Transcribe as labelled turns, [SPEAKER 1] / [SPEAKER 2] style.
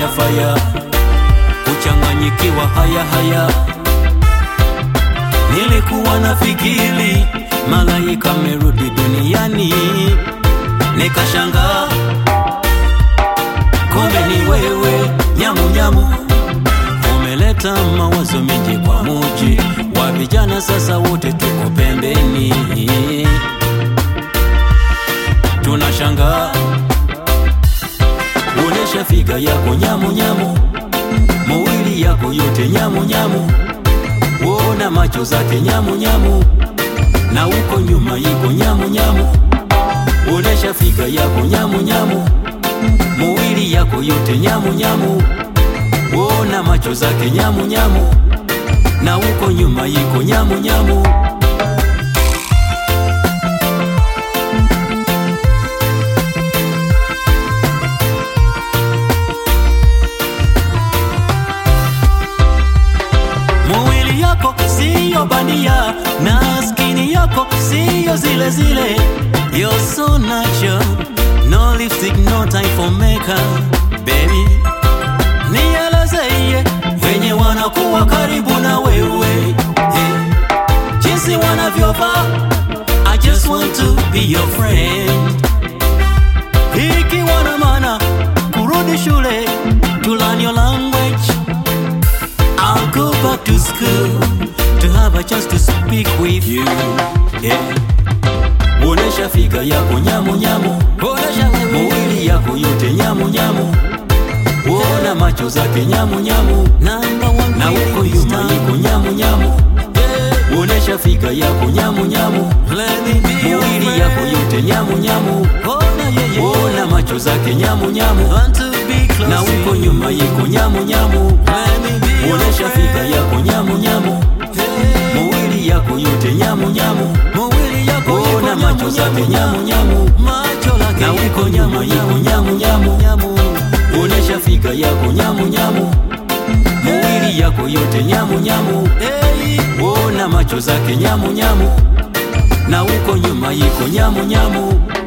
[SPEAKER 1] faya, kuchanganyikiwa haya haya. Nilikuwa nafikiri malaika merudi duniani, nikashangaa kumbe ni wewe nyamu nyamu. Umeleta mawazo mengi kwa muji wa vijana, sasa wote tuko pembeni, tunashangaa Onesha figa yako nyamu nyamu, mawili yako yote nyamu nyamu, wona macho zake nyamu nyamu, na uko nyuma yiko nyamu nyamu. Onesha figa yako nyamu nyamu, mawili yako yote nyamu nyamu, wona macho zake nyamu nyamu, na uko nyuma yiko nyamu nyamu. Mwili yako siyo bandia na skini yako siyo zile zile. You're so natural, no lipstick, no time for makeup, baby. Nielezeye wenye wanakuwa karibu na wewe hey. Jinsi wanavyovaa, I just want to be your friend. Ikiwa na maana kurudi shule to learn your language I'll go back to school to have a chance to speak with you. Yeah. Onesha figa yako nyamu nyamu, onesha mwili yako yote nyamu nyamu, ona macho zake nyamu nyamu, na uko nyuma yiko nyamu nyamu. Yeah. Onesha figa yako nyamu nyamu, mwili yako yote nyamu nyamu, ona macho zake nyamu nyamu, na uko nyuma yiko nyamu nyamu. Onesha figa yako nyamu nyamu, mwili yako yote nyamu nyamu, ona macho zake nyamu nyamu, na uko nyuma yiko nyamu nyamu. Onesha figa yako nyamu nyamu, mwili yako yote nyamu nyamu, ona macho zake nyamu nyamu, na uko nyuma yiko nyamu nyamu.